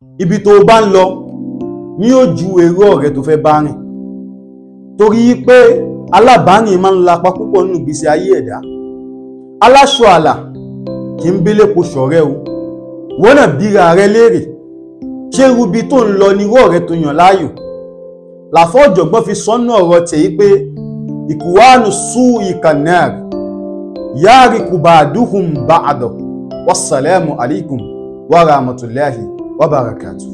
ibi tó bá ń lọ ní ojú èrò ọ̀rẹ́ tó fẹ́ bá rìn torí pé alábàárìn máa ń lapa púpọ̀ nínú ìgbésí ayé ẹ̀dá aláṣọ àlà kì í bélépo ṣọ̀rẹ́ o wọ́n náà bíra rẹ léèrè ṣé irúbi tó ń lọ ní irú ọ̀rẹ́ tó yàn láàyò làfọ́ ọ̀jọ̀gbọ́n fi sọ́nà ọ̀rọ̀ tèyí pé ìkùwánu sú ìkànnẹ́rì yáàrí kùbàdúhùn bá àdọ̀ wassalamu alaikum wa rahmatullahi wa barakatuh